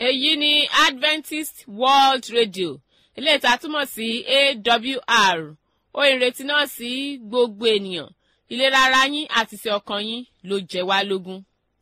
èyí ni adventist world radio eléyìí tá a túmọ̀ sí awr ó ìrètí náà sí gbogbo ènìyàn ìlera ara yín àti ti ọkàn yín ló jẹ wá lógún.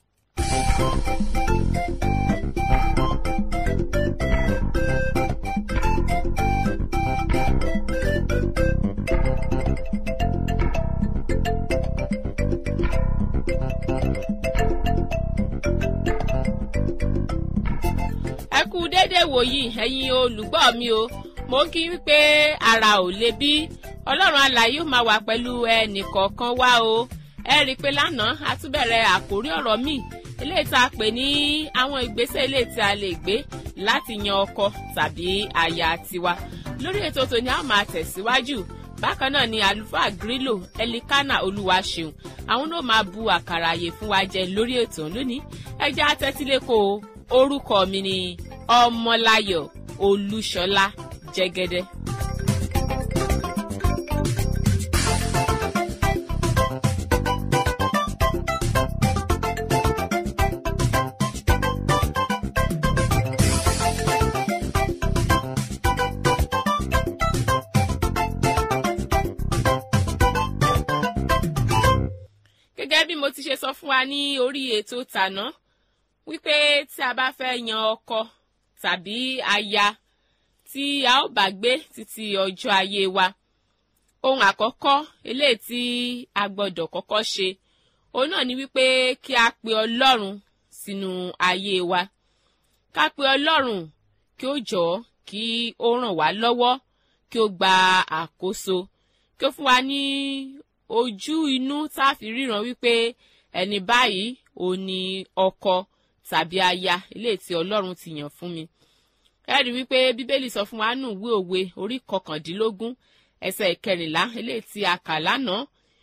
ẹ kú déédéé wòyí ẹ̀yin olùgbọ́ mi o mo ń kí wípé ara ò le bí ọlọ́run alààyè ó máa wà pẹ̀lú ẹnìkọ̀ọ̀kan wá o ẹ rí i pé lánàá a tún bẹ̀rẹ̀ àkórí ọ̀rọ̀ míì eléyìí tá a pè ní àwọn ìgbésẹ̀ eléyìí tí a lè gbé láti yan ọkọ tàbí aya tiwa lórí ètò tòní a máa tẹ̀síwájú bákan náà ni àlùfáà grílò ẹlikánà olúwaṣeun àwọn náà máa bu àkàrà àyè fún wa jẹ lórí ètò lónìí ẹjẹ atẹ́tílẹ́kọ̀ọ́ orúkọ mi ni ọmọláyọ̀ olúṣọlá jẹ́gẹ́dẹ́. gẹ́gẹ́ bí mo ti ṣe sọ fún wa ní orí ètò tàná wípé tí a bá fẹ́ yan ọkọ tàbí aya tí a ó bá gbé títí ọjọ́ ayé wa ohun àkọ́kọ́ eléyìí tí a gbọ́dọ̀ kọ́kọ́ ṣe òun náà ni wípé kí a pe ọlọ́run sínú ayé wa ká pe ọlọ́run kí ó jọ̀ọ́ kí ó ràn wá lọ́wọ́ kí ó gba àkóso kí ó fún wa ní ojú inú tá a fi ríran wípé ẹni báyìí ò ní ọkọ tàbí aya eléyìí tí ọlọ́run ti yàn fún mi. ẹ rí wípé bíbélì sọ fún wa nù ìwé òwe orí kọkàndínlógún ẹsẹ̀ ìkẹrìnlá eléyìí tí a kà lánàá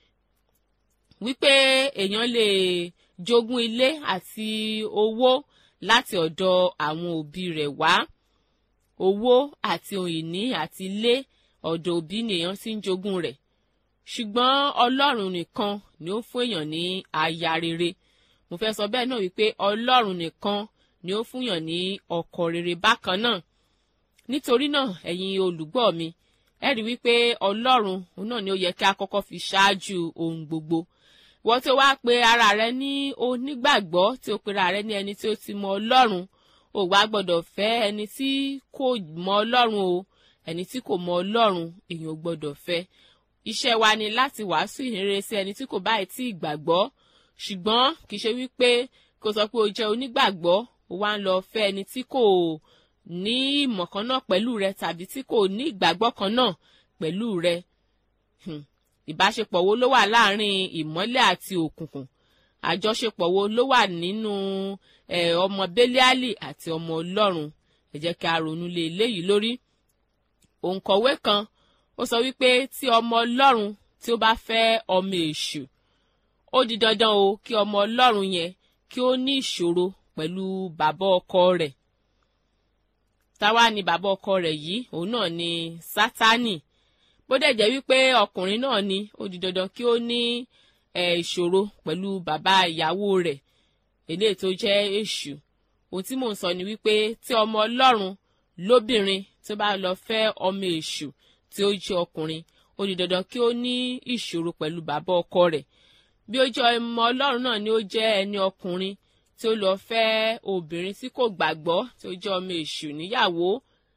wípé èèyàn lè jogún ilé àti owó láti ọ̀dọ̀ àwọn òbí rẹ̀ wá owó àti ohun ìní àti ilé ọ̀dọ̀ òbí ni èèyàn ti ń jogún rẹ̀ ṣùgbọ́n ọlọ́run nìkan ni ó fún èèyàn ní aya rere mo fẹ́ sọ bẹ́ẹ̀ náà wípé ọlọ́run nìkan ni ó fúnyàn ní ọkọ rere bákan náà nítorí náà ẹ̀yin olùgbọ́ mi ẹ rí wípé ọlọ́run òun náà ni ó yẹ kí a kọ́kọ́ fi ṣáájú ohun gbogbo wọ́n tí ó wá pe ara rẹ ní onígbàgbọ́ tí ó pera rẹ ní ẹni tí ó ti mọ ọlọ́run ò wá gbọ́dọ̀ fẹ́ ẹni tí kò mọ ọlọ́run o ẹni tí kò mọ ọlọ́run èèyàn ò gbọ́dọ̀ fẹ́ iṣẹ́ wa ni láti wàásù ìhìnrere sí ẹni tí kò báyìí tí ìgbàgbọ́ ṣùgbọ́n kì í ṣe wípé kò sọ pé o jẹ́ onígbàgbọ́ o wá ń lọ fẹ́ ẹni tí kò ní ìmọ̀ kan náà pẹ̀lú rẹ tàbí tí kò ní ìgbàgbọ́ kan náà pẹ̀lú rẹ. ìbáṣepọ̀ wo ló wà láàrin ìmọ́lẹ̀ àti òkùnkùn àjọṣepọ̀ wo ló wà nínú ọmọ bẹ́líálì àti ọmọ ọlọ́run ẹ jẹ́ kí a ronú lé eléyìí lórí. òǹkọ̀wé kan ó sọ wípé tí ọmọ ọlọ́run tí ó bá fẹ́ ọmọ èṣù ó di dandan o kí ọmọ ọlọ́run yẹn kí ó ní ìṣòro pẹ̀lú bàbá ọkọ rẹ̀ táwa ni bàbá ọkọ rẹ̀ yìí òun náà ni sátánì bó dẹ̀ jẹ́ wípé ọkùnrin náà ni ó di dandan kí ó ní ìṣòro pẹ̀lú bàbá ìyàwó rẹ̀ eléyìí tó jẹ́ èṣù ohun tí mò ń sọ ni wípé tí ọmọ ọlọ́run lóbìnrin tó bá lọ fẹ́ ọmọ èṣù tí ó jẹ́ ọkùnrin ó di dandan kí ó ní ìṣòro pẹ̀lú bàbá ọkọ rẹ̀ bí ó jẹ́ ọmọ ọlọ́run náà ni ó jẹ́ ẹni ọkùnrin tí ó lọ fẹ́ obìnrin tí kò gbàgbọ́ tí ó jẹ́ ọmọ èṣù níyàwó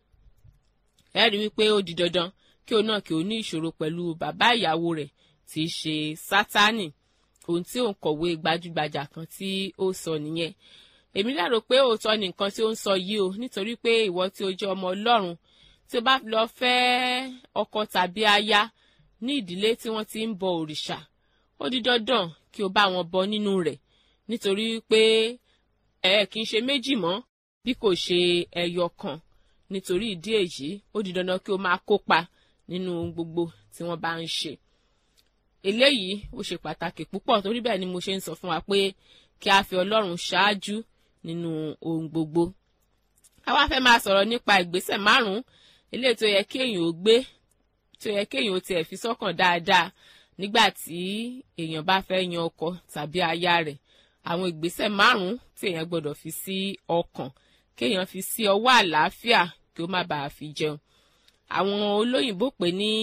ẹ rí wípé ó di dandan kí òun náà kí ó ní ìṣòro pẹ̀lú bàbá ìyàwó rẹ̀ tí í ṣe sátánì ohun tí òun kọ̀wé gbajúgbajà kan tí ó sọ nìyẹn èmi lérò pé òótọ́ ni nǹkan tí ó ń sọ yìí o nítorí pé ìwọ tí ó jẹ́ ọmọ ọlọ́run tí o bá lọ fẹ́ ọkọ tàbí aya ní ìdílé tí wọ́n ti ń bọ òrìṣà ó di dandan kí o bá wọn bọ nínú rẹ̀ nítorí pé ẹ kì í ṣe méjì mọ́ bí kò ṣe ẹyọ kan nítorí ìdí èyí ó di dandan kí o máa kópa nínú gbogbo tí wọ́n bá ń ṣe eléyìí ó ṣe pàtàkì púpọ̀ torí bẹ́ẹ̀ ni mo ṣe ń sọ fún wa pé kí a fi ọlọ́run ṣáájú nínú ohun gbogbo àwa fẹ́ máa sọ̀rọ̀ nípa ìgbésẹ̀ márùn-ún eléyìí tó yẹ kí èèyàn ó gbé tó yẹ kí èèyàn ó tiẹ̀ fi sọ́kàn dáadáa nígbà tí èèyàn bá fẹ́ yan ọkọ tàbí aya rẹ̀ àwọn ìgbésẹ̀ márùn-ún tí èèyàn gbọ́dọ̀ fi sí ọkàn kéèyàn fi sí ọwọ́ àlàáfíà kí ó má bàa fi jẹun àwọn olóyìnbó pè ní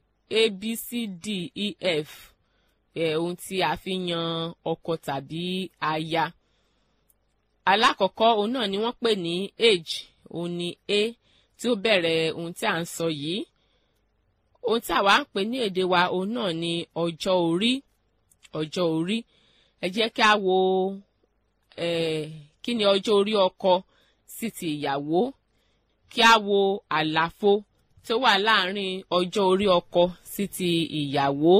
abcdef eh, ohun tí a fi yan ọkọ tàbí aya alákọ̀ọ́kọ́ òun náà ni wọ́n pè ní age òun ni a tí ó bẹ̀rẹ̀ ohun tí à ń sọ yìí ohun tí àwa ń pè ní èdè wa òun náà ni ọjọ́ orí ọjọ́ orí ẹ jẹ́ kí a wo eh, kí ni ọjọ́ orí ọkọ sí ti ìyàwó kí a wo àlàfo tó wà láàárín ọjọ́ orí ọkọ sí ti ìyàwó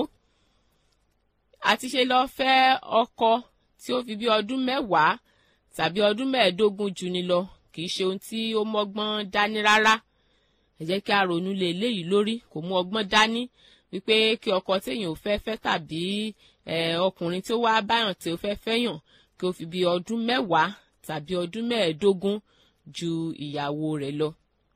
àti ṣe lọ fẹ́ ọkọ tí ó fi bí ọdún mẹ́wàá tàbí ọdún mẹ́ẹ̀ẹ́dógún jù ni lọ kì í ṣe ohun tí ó mọ́gbọ́n dání rárá ẹ jẹ́ kí a ronú lé eléyìí lórí kò mú ọgbọ́n dání wípé kí ọkọ téèyàn ò fẹ́ fẹ́ tàbí ọkùnrin tí ó wá báyàn tí ó fẹ́ fẹ́yàn kí ó fi bí ọdún mẹ́wàá tàbí ọdún mẹ́ẹ̀ẹ́dógún ju ìyàwó rẹ̀ lọ.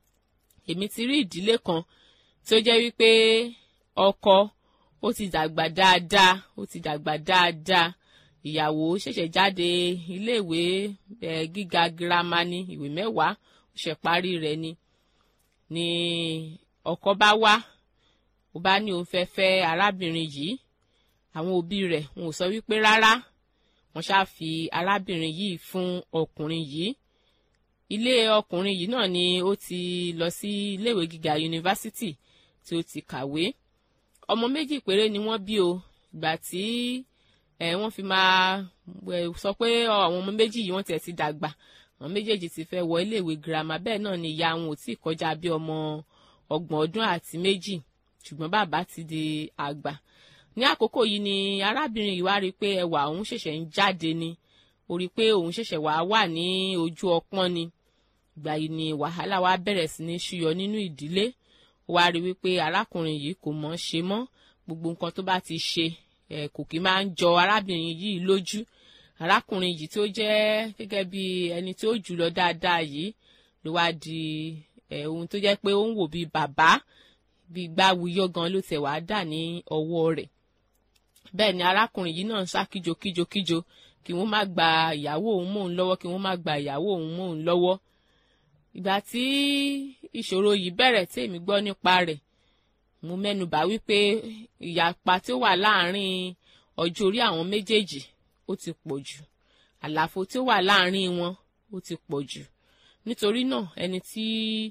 èmi ti rí ìdílé kan tí ó jẹ́ wípé ọkọ ó ti dàgbà dáadáa ó ti dàgbà dáadáa ìyàwó ṣẹ̀ṣẹ̀ jáde iléèwé gíga girama ní ìwé mẹ́wàá ó ṣẹ̀ parí rẹ̀ ni ni ọkọ bá wá ó bá ní òun fẹ́ fẹ́ arábìnrin yìí àwọn òbí rẹ̀ wọn ò sọ wípé rárá wọ́n ṣáà fi arábìnrin yìí fún ọkùnrin yìí ilé ọkùnrin yìí náà ni ó ti lọ sí iléèwé gíga yunifásitì tí ó ti kàwé ọmọ méjì péré ni wọ́n bí o ìgbà tí ẹ wọ́n fi máa sọ pé àwọn ọmọ méjì yìí wọ́n tiẹ̀ ti dàgbà àwọn méjèèjì ti fẹ́ wọ iléèwé girama bẹ́ẹ̀ náà ni ìyá wọn ò tí ì kọjá bí ọmọ ọgbọ̀n ọdún àti méjì ṣùgbọ́n bàbá ti di àgbà ní àkókò yìí ni arábìnrin yìí wá rí i pé ẹwà òun ṣẹ̀ṣẹ̀ ń jáde ni ó rí i pé òun ṣẹ̀ṣẹ̀ wá wà ní ojú ọpọ́n ni ìgbà yìí ni wàhálà wa bẹ̀rẹ̀ sí ní ṣúyọ nínú ìdílé ó wá rí i wípé arákùnrin yìí kò mọ̀ ṣe mọ́ gbogbo nǹkan tó bá ti ṣe ẹ̀ kò kí máa ń jọ arábìnrin yìí lójú arákùnrin yìí tó jẹ́ gẹ́gẹ́ bí ẹni tó jù lọ dáadáa yìí ló wá di ẹ̀ ohun tó jẹ́ pé ó ń wò bí bàbá bí gbáwuyọ́ gan ló tẹ̀ wá dà ní ọwọ́ rẹ̀ bẹ́ẹ̀ ni arákùnrin yìí náà ń sá kíjokíjokíjo kí wọ́n má gba ìyàwó òun mọ́ òun lọ́wọ́ kí wọ́n má gba ìyàwó òun mọ́ òun lọ́wọ́ ìgbà tí ìṣòro yìí bẹ̀rẹ̀ tí èmi gbọ́ nípa rẹ̀ mo mẹ́nubà wípé ìyapa tí ó wà láàárín ọjọ́ orí àwọn méjèèjì ó ti pọ̀ jù àlàfo tí ó wà láàárín wọn ó ti pọ̀ jù nítorí náà ẹni tí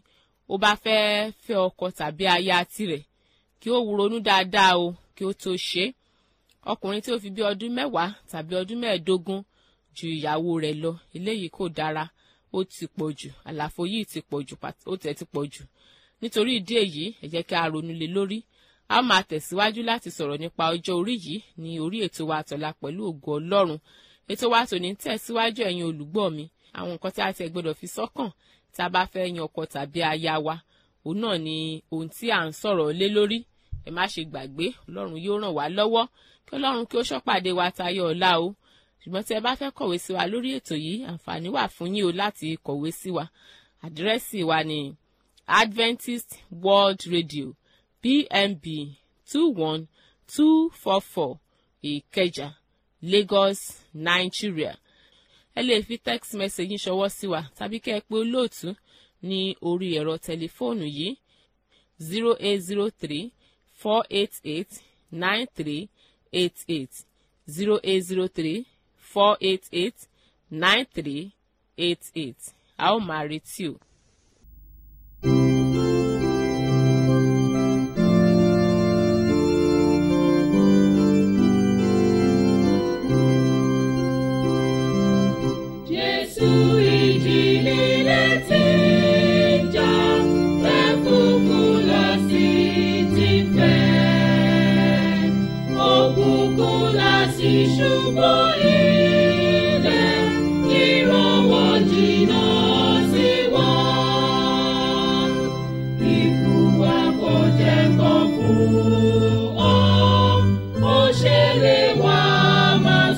ó bá fẹ́ fẹ́ ọkọ tàbí aya tirẹ̀ kí ó ronú dáadáa o kí ó tó ṣe é ọkùnrin tí ó fi bí ọdún mẹ́wàá tàbí ọdún mẹ́ẹ̀ẹ́dógún ju ìyàwó rẹ̀ lọ eléyìí kò dára ó ti pọ̀ jù àlàfo yìí ti pọ̀ jù ó tẹ̀ ti pọ̀ jù nítorí ìdí èyí ẹ jẹ́ kí a ronú lé lórí a ó máa tẹ̀síwájú láti sọ̀rọ̀ nípa ọjọ́ orí yìí ní orí ètò wa àtọ̀la pẹ̀lú ògo ọlọ́run ètò wa tòní tẹ̀síwájú ẹ̀yin olùgbọ́ mi àwọn nǹkan tí a ti gbọ́dọ̀ fi sọ́kàn tá a bá fẹ́ yan ọkọ tàbí aya wa òun náà ni ohun tí à ń sọ̀rọ̀ lé lórí ẹ má ṣe gbàgbé ọlọ́run yóò ràn wá lọ́wọ́ kí ọlọ́run kí ó ṣọ́pàdé wa tayọ ọ̀la o ṣùgbọ́n tí ẹ bá fẹ́ kọ̀wé sí wa lórí ètò yìí àǹfààní wà fún yín o láti kọ̀wé sí wa àdírẹ́sì wa ni Adventist World Radio PMB two one two four four Ìkẹjà Lagos Nigeria ẹ lè fi text message yín ṣọwọ́ sí wa tàbí kẹ́ ẹ pè olóòtú ní orí ẹ̀rọ tẹlifóònù yìí zero eight zero three four eight eight nine three eight eight zero eight zero three four eight eight nine three eight eight a ó máa retí o. Jésù ìjì líle tí ń jà, ẹ̀fúùfù lọ sí ti fẹ́. Òkùnkùn lọ sí ṣubú ilẹ̀, ìrànwọ́ jìnnà sí wọn. Ikú wa kò jẹ́ kán fún ọ, ó ṣẹlẹ̀ wá máa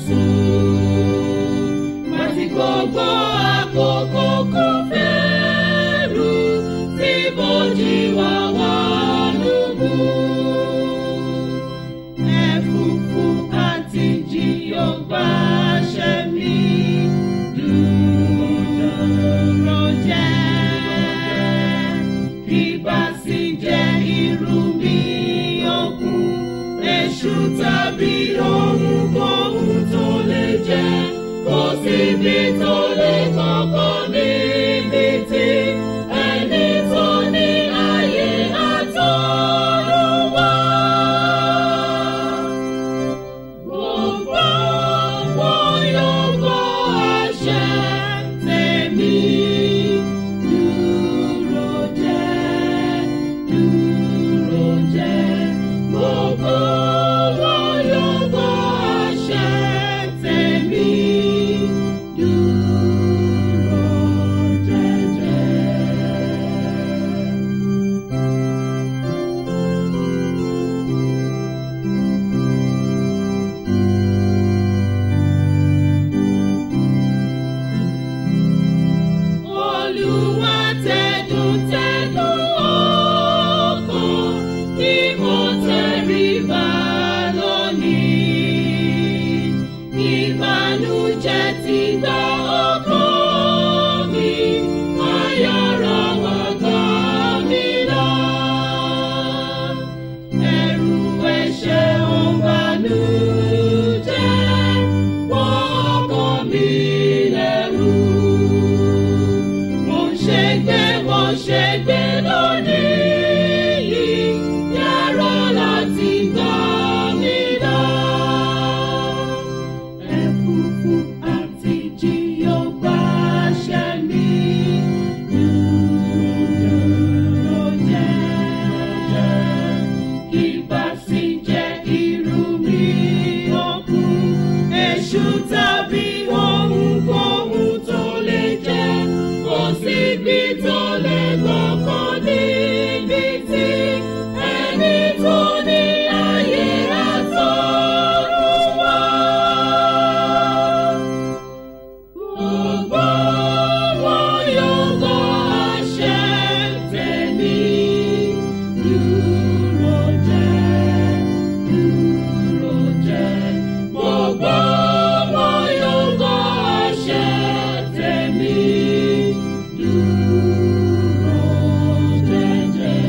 sùn àti gbogbo àkókò kò fẹ́rù tí bójì wà wà lógún. Ẹ̀fúùfù àti jì yóò gbàṣẹ mi dúró síbi tó lè kọ́kọ́ níbi tí ẹni tó ní ayé àtọ́run wá. Gbogbo wọn yóò gbọ́ àṣẹ tèmi. Dúró jẹ́, dúró jẹ́. Gbogbo wọn yóò gbọ́ àṣẹ tèmi. Dúró jẹ́jẹ́. Olúwa tẹ̀dùn tẹ̀dùn ọkàn kí mo tẹríba lónìí. Ìbànújẹ́ ti gba ọkàn mi, ayọ̀rọ̀ wá gbà mí lọ. Ẹ̀rù ẹ̀ṣẹ̀ ń bànújẹ́, wọ́n ọkàn mi lẹ́rù mo ṣe gbé mo ṣe gbé lónìí yìí yàrá láti gbà mí lọ. ẹ̀fúùfù àti jí yóò gbàṣẹ mi. Dúró jẹ́, ìbá sì jẹ́ irú mi òkun. Èṣù tàbí ohunkóhun tó lè jẹ́, kò síbi tó lè gbọ́kàn níbi tí ẹni tó ní ayé àtọ́run wá. Gbogbo wọn yóò gbọ́ àṣẹ tèmi. Dúró jẹ́, dúró jẹ́. Gbogbo wọn yóò gbọ́ àṣẹ tèmi. Dúró jẹ́jẹ́.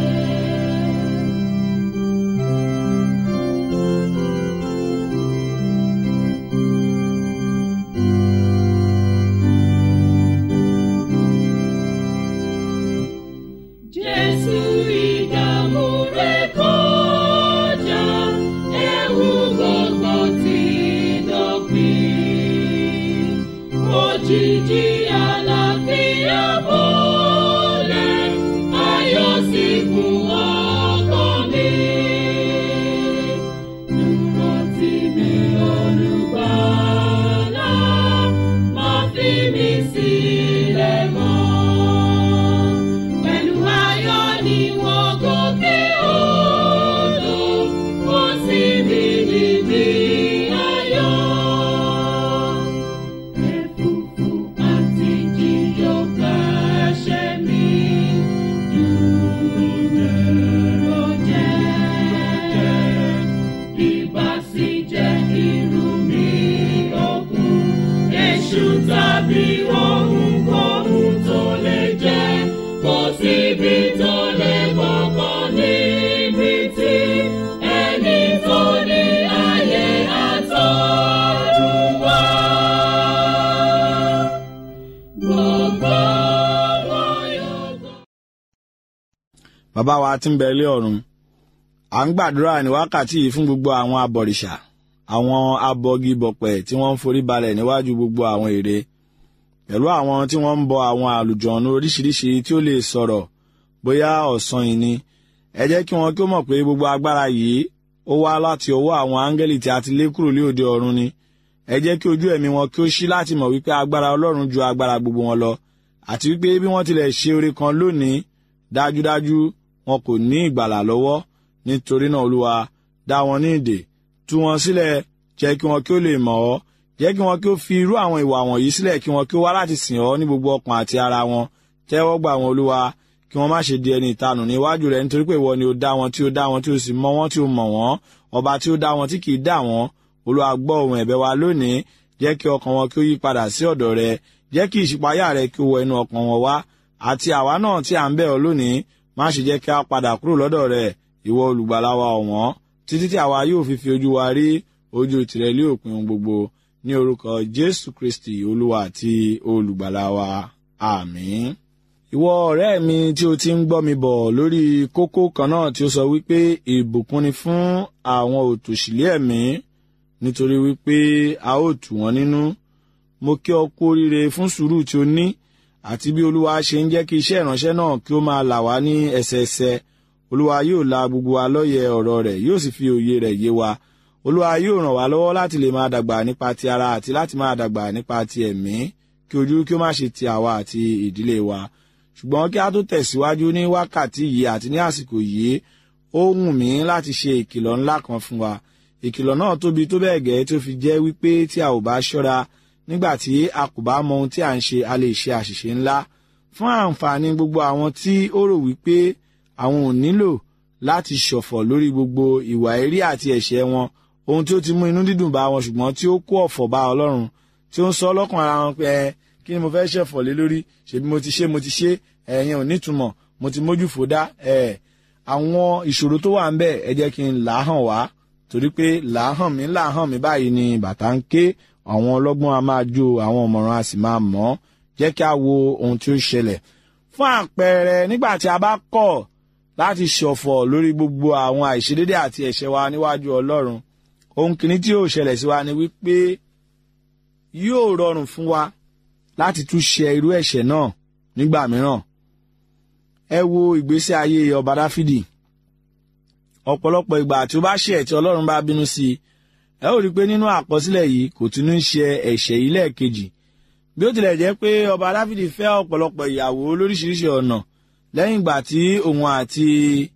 Jésù ìdààmú rẹ̀ kọjá, ẹ̀wù gbogbo ti dópin. Òjìji àlàáfíà bọ́lẹ̀, ayọ̀ sì kún ọkàn mi. Dúró tì mí olùgbàlà, má fi mí sílẹ̀ mọ́. Pẹ̀lú ayọ̀ ni wọ́n gòkè odò, wọ́n sì mí níbi ayọ̀. Ẹ̀fúùfù àti jí yóò gbàṣẹ mi. Dúró jẹ́, ìbá sì jẹ́ irú mi òkun. Èṣù tàbí ohunkóhun tó lè jẹ́, kò síbi tó lè gbọ́kàn níbi tí ẹni tó ní ayé àtọ́run wá. Gbogbo wọn yóò gbọ́. bàbá wa tí ń bẹ ilé ọ̀run à ń gbàdúrà ní wákàtí yìí fún gbogbo àwọn abọ̀rìṣà àwọn abọgibọ̀pẹ̀ tí wọ́n ń forí balẹ̀ níwájú gbogbo àwọn ère pẹ̀lú àwọn tí wọ́n ń bọ àwọn àlùjọ̀nù oríṣiríṣi tí ó lè sọ̀rọ̀ bóyá ọ̀sán yìí ni ẹ jẹ́ kí wọn kí ó mọ̀ pé gbogbo agbára yìí ó wá láti ọwọ́ àwọn áńgẹ́lì tí a ti lé kúrò ní òde ọ̀run ni ẹ jẹ́ kí ojú ẹ̀mí wọn kí ó ṣí láti mọ̀ wípé agbára ọlọ́run ju agbára gbogbo wọn lọ àti wípé bí wọ́n tilẹ̀ ṣe oore kan lónìí dájúdájú wọn kò ní ìgbàlà lọ́wọ́ nítorí náà olúwa dá wọn ní ìdè tú wọn sílẹ̀ jẹ́ kí wọn kí ó lè mọ̀ ọ́ jẹ́ kí wọn kí ó fi irú àwọn ìwà wọ̀nyí sílẹ̀ kí wọn kí ó wá láti sìn ọ́ ní gbogbo ọkàn àti ara wọn tẹ́wọ́ gbà wọn olúwa kí wọ́n má ṣe di ẹni ìtanù níwájú rẹ̀ nítorí pé ìwọ ni ó dá wọn tí ó dá wọn tí ó sì mọ wọn tí ó mọ̀ wọ́n ọba tí ó dá wọn tí kì í dá wọn olúwa gbọ́ ohùn ẹ̀bẹ̀ wa lónìí jẹ́ kí ọkàn wọn kí ó yí padà sí ọ̀dọ̀ rẹ jẹ́ kí ìṣípayá rẹ kí ó wọ inú ọkàn wọn wá àti àwa náà tí à ń bẹ̀ ọ́ lónìí má ṣe jẹ́ kí a padà kúrò lọ́dọ̀ rẹ ìwọ olùgbàlà wa ọ̀wọ́n títí tí àwa yóò fi fi ojú wa rí ojú tìrẹ lé òpin ohun gbogbo ní orúkọ jésù kristi olúwa àti olùgbàlà wa àmín. ìwọ ọ̀rẹ́ mi tí o ti ń gbọ́ mi bọ̀ lórí kókó kan náà tí ó sọ wípé ìbùkún ni fún àwọn òtòṣìlẹ̀ ẹ̀mí nítorí wípé a ó tù wọ́n nínú mo kí ọ kú oríire fún sùúrù tí o ní àti bí olúwa ṣe ń jẹ́ kí iṣẹ́ ìránṣẹ́ náà kí ó máa là wá ní ẹsẹẹsẹ olúwa yóò la gbogbo wa lọ́yẹ ọ̀rọ̀ rẹ̀ yóò sì fi òye rẹ̀ yé wa olúwa yóò ràn wá lọ́wọ́ láti lè máa dàgbà nípa ti ara àti láti máa dàgbà nípa ti ẹ̀mí kí ojú kí ó má ṣe ti àwa àti ìdílé wa ṣùgbọ́n kí a tó tẹ̀síwájú ní wákàtí yìí àti ní àsìkò yìí ó wù mí láti ṣe ìkìlọ̀ ńlá kan fún wa ìkìlọ̀ náà tóbi tó bẹ́ẹ̀ gẹ́ tó fi jẹ́ wípé tí a ò bá ṣọ́ra nígbà tí a kò bá mọ ohun tí à ń ṣe a lè ṣe àṣìṣe ńlá fún àǹfààní gbogbo àwọn tí ó rò wípé àwọn ò nílò láti ṣọ̀fọ̀ lórí gbogbo ìwà èrí àti ẹ̀ṣẹ̀ wọn ohun tí ó ti mú inú dídùn bá wọn ṣùgbọ́n tí ó kó ọ̀fọ̀ bá ọlọ́run tí ó ń sọ ọlọ́kàn ara wọn pé ẹ kí ni mo fẹ́ ṣẹ̀fọ̀ lé lórí ṣèbí mo ti ṣe mo ti ṣe ẹ̀yìn ò nítumọ̀ mo ti mójú fòdá ẹ̀ àwọn ìṣòro tó wà ń bẹ̀ ẹ jẹ́ kí n là á hàn wá torí pé là á hàn mí là á hàn mí báyìí ni bàtà ń ké àwọn ọlọ́gbọ́n a máa jó àwọn ọ̀mọ̀ràn a sì máa mọ̀ ọ́ jẹ́ kí a wo ohun tí ó ṣẹlẹ̀ fún àpẹẹrẹ nígbà tí a bá kọ̀ láti ṣọ̀fọ̀ lórí gbogbo àwọn àìṣedédé àti ẹ̀ṣẹ̀ wa níwájú ọlọ́run ohun kìíní tí yóò ṣẹlẹ̀ sí wa ni wípé yóò rọrùn fún wa láti tún ṣe irú ẹ̀ṣẹ̀ náà nígbà mìíràn ẹ wo ìgbésí ayé ọba dáfídì ọ̀pọ̀lọpọ̀ ìgbà tí ó bá ṣe tí ọlọ́run bá bínú sí i ẹ ó rí i pé nínú àkọsílẹ̀ yìí kò tún ń ṣe ẹ̀ṣẹ̀ yìí lẹ́ẹ̀kejì bí ó tilẹ̀ jẹ́ pé ọba dáfídì fẹ́ ọ̀pọ̀lọpọ̀ ìyàwó lóríṣiríṣi ọ̀nà lẹ́yìn ìgbà tí òun àti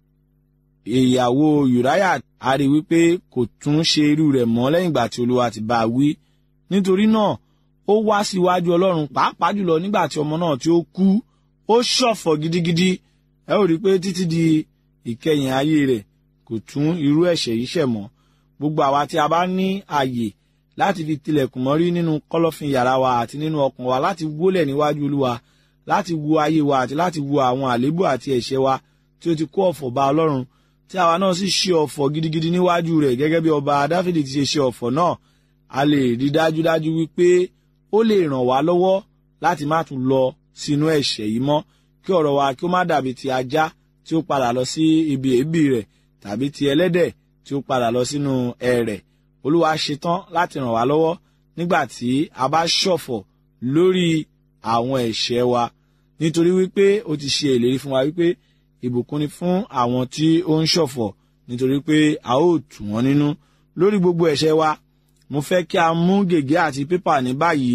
ìyàwó ùráyà a rí wípé kò tún ṣe irú rẹ̀ mọ́ lẹ́yìn ìgbà tí olúwa ti bá a wí nítorí náà ó wá síwájú ọlọ́run pàápàá jùlọ nígbà tí ọmọ náà tí ó kú ó ṣọ̀fọ̀ gidigidi ẹ ó rí i pé títí di ìkẹyìn ayé rẹ̀ kò tún irú ẹ̀ṣẹ̀ yìí ṣẹ̀ mọ́ gbogbo àwa tí a bá ní àyè láti fi tilẹ̀kùn mọ́rí nínú kọ́lọ́fin yàrá wa àti nínú ọkàn wa láti wólẹ̀ níwájú olúwa láti wo ayé wa àti láti wo àwọn àléébù àti ẹ̀ṣẹ̀ wa tí ó ti kó ọ̀fọ̀ bá ọlọ́run tí àwa náà sì ṣe ọ̀fọ̀ gidigidi níwájú rẹ̀ gẹ́gẹ́ bí ọba dáfídì ti ṣe ṣe ọ̀fọ̀ náà a lè rí dájúdájú wípé ó lè ràn wá lọ́wọ́ láti má tún lọ sínú ẹ̀ṣẹ̀ yìí mọ́ kí ọ̀rọ̀ wa kí ó má dàbí ti ajá tí ó padà lọ sí ibi èébì rẹ̀ tàbí ti ẹlẹ́dẹ̀ tí ó padà lọ sínú ẹrẹ̀ olúwa ṣetán láti ràn wá lọ́wọ́ nígbà tí a bá ṣọ̀fọ̀ lórí àwọn ẹ̀ṣẹ̀ wa nítorí wípé ó ti ṣe ìlérí fún wa wípé ìbùkún ni fún àwọn tí ó ń ṣọ̀fọ̀ nítorí pé a ó tù wọ́n nínú lórí gbogbo ẹ̀ṣẹ̀ wa mo fẹ́ kí a mú gègé àti pépà ní báyìí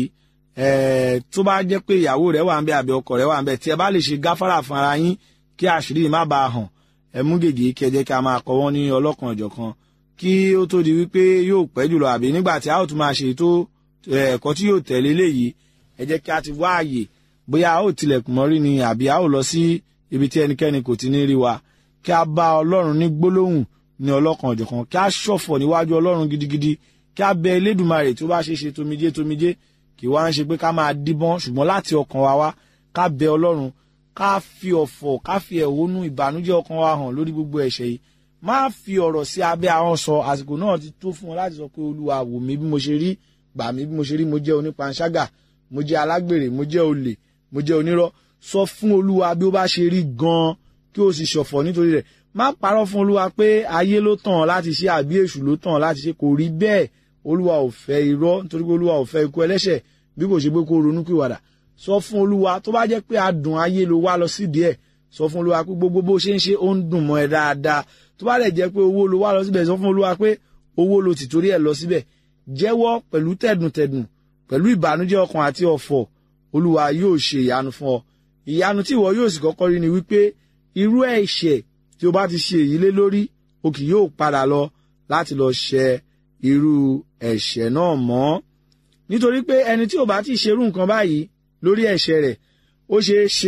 ẹ̀ẹ́ tó bá jẹ́ pé ìyàwó rẹ̀ wà ń bẹ àbí ọkọ rẹ̀ wà ń bẹ tí ẹ bá lè ṣe gáfárà fún ara yín kí àṣírí má bàa hàn ẹ mú gègé kí ẹ jẹ́ kí a máa kọ wọ́n ní ọlọ́kan ọ̀jọ̀kan kí ó tó di wípé yóò pẹ́ jùlọ àbí nígbà tí a ó tún máa ṣe tó ẹ̀kọ́ tí yóò tẹ̀lé léyìí ẹ jẹ́ kí a ti wá àyè bóyá a ó tilẹ̀kùn mọ́rí ni àbí a ó lọ sí ibi tí ẹnikẹ́ni kò ti ní rí wa kí a bá ọlọ́run ní gbólóhùn ní ọlọ́kan ọ̀jọ̀kan kí a ṣọ̀fọ̀ níwájú ọlọ́run gidigidi kí a bẹ elédùnmarè tó bá ṣe ṣe tomijé tomijé kì wá ń ṣe pé ká máa díbọ́n ṣùgbọ́n láti ọkàn wa wá ká bẹ ọlọ́run ká fi ọ̀fọ̀ ká fi ẹ̀hónú ìbànújẹ́ ọkàn wa hàn lórí gbogbo ẹ̀ṣẹ̀ yìí má fi ọ̀rọ̀ sí abẹ́ ahọ́n sọ àsìkò náà ti tó fún ọ láti sọ pé olúwa wò mí bí mo ṣe rí gbà mí bí mo ṣe rí mo jẹ́ onípanṣágà mo jẹ́ alágbèrè mo jẹ́ olè mo jẹ́ onírọ́ sọ fún olúwa bí ó bá ṣe rí gan-an kí o sì ṣọ̀fọ̀ nítorí rẹ̀ má parọ́ fún olúwa pé ayé ló tàn láti ṣe àbí èṣù ló tàn láti ṣe kò rí bẹ́ẹ̀ olúwa ò fẹ́ irọ́ nítorí pé olúwa ò fẹ́ ikú ẹlẹ́ṣẹ̀ bí kò ṣe pé kó ronú pìwàdà sọ fún olúwa tó bá jẹ́ pé adùn ayé ló wá lọ sídìí ẹ̀ sọ fún olúwa pé gbogbo bó ṣe ń ṣe ó ń dùn mọ́ ẹ dáadáa tó bá dẹ̀ jẹ́ pé owó ló wá lọ síbẹ̀ sọ fún olúwa pé owó ló ti torí ẹ̀ lọ síbẹ̀ jẹ́wọ́ pẹ̀lú tẹ̀dùntẹ̀dùn pẹ̀lú ìbànújẹ́ ọkàn àti ọ̀fọ̀ olúwa yóò ṣe ìyanu fún ọ ìyanu tí ìwọ yóò sì kọ́kọ́ rí ni wípé irú ẹ̀ṣẹ̀ tí o bá ti ṣe èyí lé lórí o kì yóò padà lọ láti lọ ṣẹ irú ẹ̀ṣẹ̀ náà mọ́ nítorí pé ẹni tí ò bá ti ṣerú nǹkan báyìí lórí ẹ̀ṣẹ̀ rẹ̀ ó ṣeé ṣe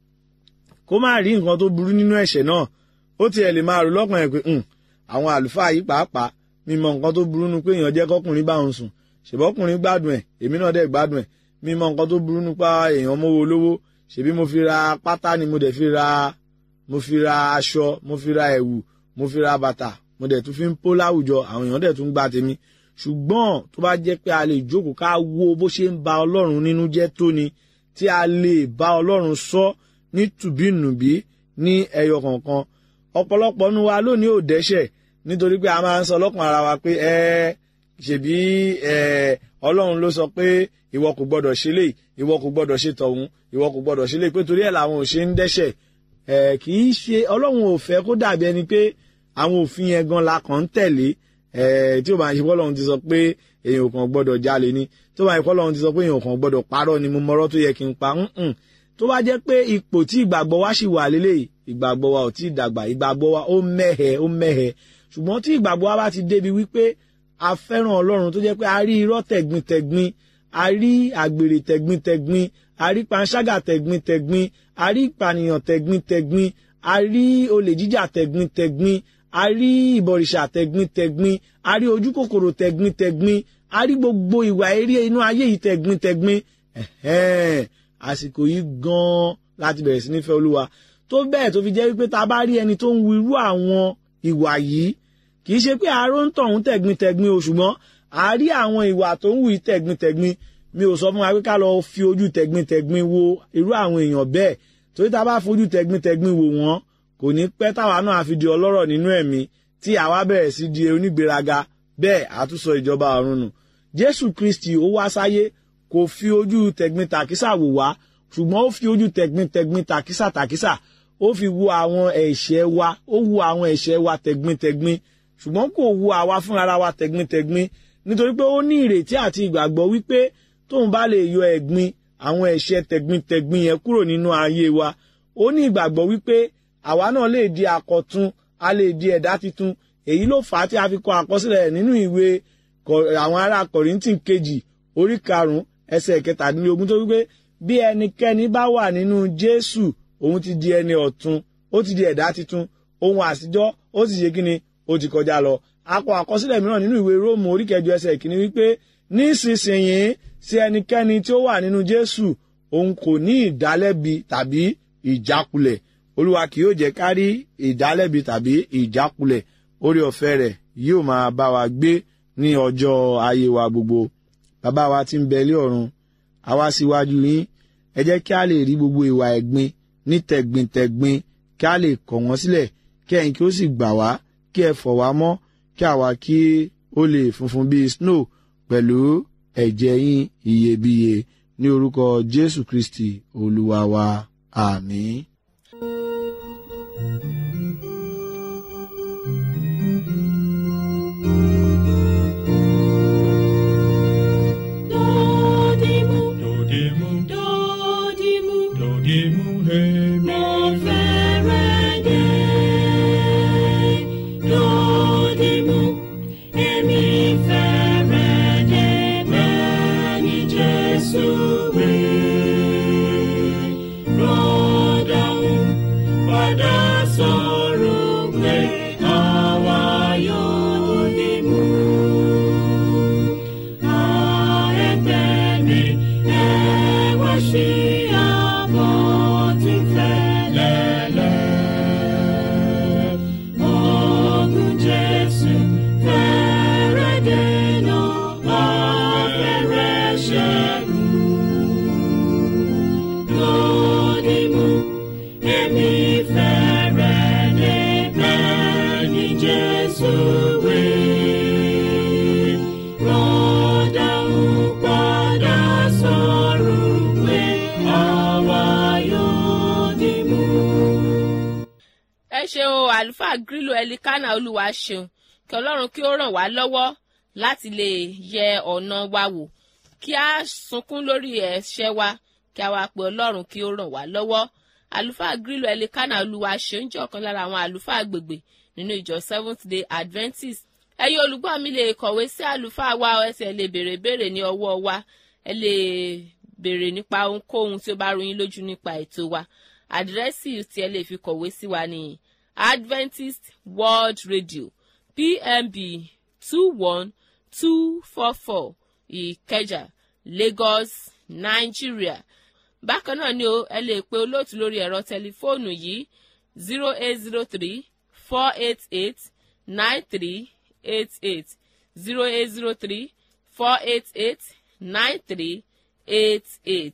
kó má rí nǹkan tó burú nínú ẹ̀ṣẹ̀ náà ó tiẹ̀ lè máa rò lọ́kàn ẹ̀ pé àwọn àlùfáà yìí pàápàá mi mọ nǹkan tó burú nu pé èèyàn jẹ́ kọ́kùnrin bá òun sùn ṣèbọ́kùnrin gbádùn ẹ̀ èmi náà dẹ̀ gbádùn ẹ̀ mi mọ nǹkan tó burú nípa èèyàn mówó lówó ṣèbí mo fi ra pátá ni mo dẹ̀ fi ra mo fi ra aṣọ mo fi ra ẹ̀wù mo fi ra bàtà mo dẹ̀ tún fi ń pó láwùjọ àwọn èèyàn dẹ̀ tún gba tèmi ṣùgbọ́n tó bá jẹ́ pé a lè jókòó ká wo bó ṣe ń ba ọlọ́run nínú jẹ́ tó ni tí a lè bá ọlọ́run sọ ní tùbínùbí ní ẹyọ kọ̀ọ̀kan ọ̀pọ̀lọpọ̀ nu wa lónìí ò dẹ́ṣẹ̀ nítorí pé a máa ń sọ lọ́kàn ara wa pé ẹ ṣèbí ẹ ọlọ́run ló sọ pé ìwọ kò gbọ́dọ̀ ṣe lè ìwọ kò gbọ́dọ̀ ṣe tọ̀hún ìwọ kò gbọ́dọ̀ ṣe lè pé torí ẹ̀ làwọn ò ṣe ń dẹ́ṣẹ̀ ẹ kì í ṣe ọlọ́run ò fẹ́ kó dàbí ẹni pé àwọn òfin yẹn gan la kàn ń tẹ̀lé ẹ tí ó bá ń ṣe fọlọ́run ti sọ pé èèyàn kàn gbọ́dọ̀ jalè ni tó bá ń ṣe fọlọ́run ti sọ pé èèyàn kàn gbọ́dọ̀ parọ́ ni mo mọ̀rọ̀ tó yẹ kí n pa ǹǹ tó bá jẹ́ pé ipò tí ìgbàgbọ́ wa ṣì wà lélẹ̀ ìgbàgbọ́ wa ò tí ì dàgbà ìgbàgbọ́ wa ó mẹ́hẹ̀ ó mẹ́hẹ̀ ṣùgbọ́n tí ìgbàgbọ́ wa bá ti débi wípé a fẹ́ràn ọlọ́run tó jẹ́ pé a rí irọ́ tẹ̀gbintẹ̀gbin a rí àgbèrè tẹ̀gbintẹ̀gbin a rí panṣágà tẹ̀gbintẹ̀gbin a rí ìpànìyàn tẹ̀gbintẹ̀gbin a rí olè jíjà tẹ̀gbintẹ̀gbin a rí ìbọ̀rìṣà tẹ̀gbintẹ̀gbin a rí ojú kòkòrò tẹ̀gbintẹ̀gbin a rí gbogbo ìwà eré inú ayé yìí tẹ̀gbintẹ̀gbin ẹ̀hẹ́n àsìkò yìí gan-an láti bẹ̀rẹ̀ sí nífẹ̀ẹ́ olúwa tó bẹ́ẹ̀ tó fi jẹ́ wípé ta bá rí ẹni tó ń wu irú àwọn ìwà yìí kì í ṣe pé aró ń tọ̀hún tẹ̀gbintẹ̀gbin o ṣùgbọ́n a rí àwọn ìwà tó ń wù yìí tẹ̀gbintẹ̀gbin mi ò sọ fún wa pé ká lọ fi ojú tẹ̀gbintẹ̀gbin wo irú àwọn èèyàn bẹ́ẹ̀ torí ta bá fojú tẹ̀gbintẹ̀gbin wò wọ́n kò ní pẹ́ táwa náà á fi di ọlọ́rọ̀ nínú ẹ̀mí tí àwa bẹ̀rẹ̀ sí di onígbéraga bẹ́ẹ̀ àtúnṣọ ìjọba ọ̀run nù jésù kristi ó wá sáyé kò fi ojú tẹ̀gbin tàkísà wò wá ṣùgbọ́n ó fi ojú tẹ̀gbin tẹ̀gbin tàkísà tàkísà ó fi wo àwọn ẹ̀ṣẹ̀ wa ó wo àwọn ẹ̀ṣẹ̀ wa tẹ̀gbin tẹ̀gbin ṣùgbọ́n kò wo àwa fúnra wa tẹ̀gbin tẹ̀gbin nítorí pé ó ní ìrètí àti ìgbàgbọ́ wípé tóun bá lè yọ ẹ̀gbin àwọn ẹ̀ṣẹ̀ tẹ̀gbin tẹ̀gbin yẹn kúrò nínú ayé wa ó ní ìgbàgbọ́ wípé àwa náà lè di àkọ̀tun a lè di ẹ̀dá titun èyí ló fà á tí a fi kọ àkọsílẹ̀ nínú ìwé àwọn ará kọ̀rìntìn kejì orí karùn-ún ẹsẹ̀ kẹtàdínlógún tó wípé bí ẹnikẹ́ni bá wà nínú jésù òun ti di ẹni ọ̀tun ó ti di ẹ̀dá titun ohun àtijọ́ ó sì ṣe kíni ó ti kọjá lọ akọ àkọsílẹ̀ mìíràn nínú ìwé róòmù orí kẹjọ ẹsẹ̀ kìíní wípé nísinsìnyí sí ẹnikẹ́ni tí ó wà nínú jésù òun kò ní ìdálẹ́bi tàbí ìjákulẹ̀ olúwa kì yóò jẹ́ ká rí ìdálẹ́bi tàbí ìjákulẹ̀ orí ọ̀fẹ́ rẹ̀ yóò máa bá wa gbé ní ọjọ́ ayé wa gbogbo bàbá wa tí ń bẹ lé ọ̀run àwa síwájú yín ẹ jẹ́ kí a lè rí gbogbo ìwà ẹ̀gbin ní tẹ̀gbintẹ̀gbin kí a lè kọ̀ wọ́n sílẹ̀ kí ẹ̀yin kí ó sì gbà wá kí ẹ fọ̀ wá mọ́ kí àwa kí ó lè funfun bíi snow pẹ̀lú ẹ̀jẹ̀ yín iyebíye ní orúkọ jésù kristi olúwa wa àmín. Dodimu, Dodimu, dodimu, dodimu, hemi. mo fẹ́rẹ̀ dé. Dodimu, èmi fẹ́rẹ̀ dé bẹ́ẹ̀ ni Jésù wí. Rọ́dàún padà sọ̀rọ̀ pé àwa yóò dìmú. Jesus, we rọ́dà ń padà sọ̀rọ̀ pé àwa yóò dì mú. ẹ ṣeun o àlùfáà grílò ẹlikánà olúwa ṣeun kí ọlọ́run kí ó ràn wá lọ́wọ́ láti lè yẹ ọ̀nà wa wò kí a sunkún lórí ẹ̀ṣẹ̀ wa kí a wá pe ọlọ́run kí ó ràn wá lọ́wọ́ àlùfáà grílò ẹlikánà olúwa ṣeun jẹ́ ọ̀kan lára àwọn àlùfáà agbègbè nínú ìjọ seventh day adventist ẹ̀yin olùgbọ́ mi lè kọ̀wé sí àlùfáà wa ẹ sì lè béèrè béèrè ní ọwọ́ wa ẹ lè béèrè nípa ohunkóhun tí ó bá rú yín lójú nípa ètò wa àdírẹ́sì tí ẹ lè fi kọ̀wé sí wa ní adventist world radio pmb two one two four four ìkẹjà lagos nigeria bákan náà ni o ẹ lè pe olóòtú lórí ẹ̀rọ tẹlifóònù yìí zero eight zero three four eight eight nine three eight eight zero eight zero three four eight eight nine three eight eight.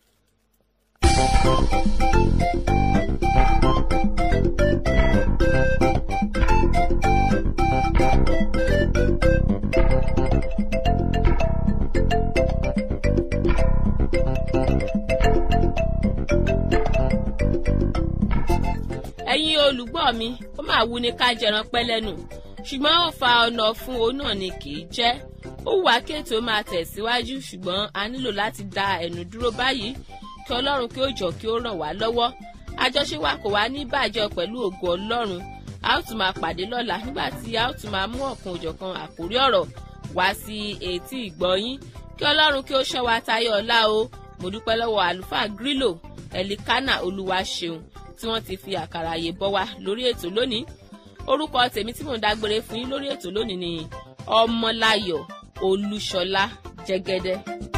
ẹ̀yin olùgbọ́ mi ó máa wú ní ká jẹran pẹ́ lẹ́nu ṣùgbọ́n ó fa ọ̀nà fún òun náà ni kì í jẹ́ ó wù wá kí ètò máa tẹ̀síwájú ṣùgbọ́n a nílò láti da ẹ̀nu dúró báyìí kí ọlọ́run kí ó jọ kí ó ràn wá lọ́wọ́ àjọṣe wa kò wá ní bàjẹ́ pẹ̀lú ògo ọlọ́run a ó tún máa pàdé lọ́la nígbà tí a ó tún máa mú ọ̀kan òjọ̀kan àkórí ọ̀rọ̀ wá sí etí ìgbọ́yín kí ọlọ́run kí ó ṣọ́ wa tayọ ọ̀la o mo dúpẹ́ lọ́wọ́ àlùfáà grílò ẹ̀lìkánà olúwa ṣeun tí wọ́n ti fi àkàrà àyè bọ́ wa lórí ètò lónìí orúkọ tèmi tí mò ń dágbére fún yín lórí ètò lónìí ni ọmọláyọ̀ olúṣọlá jẹ́gẹ́dẹ́.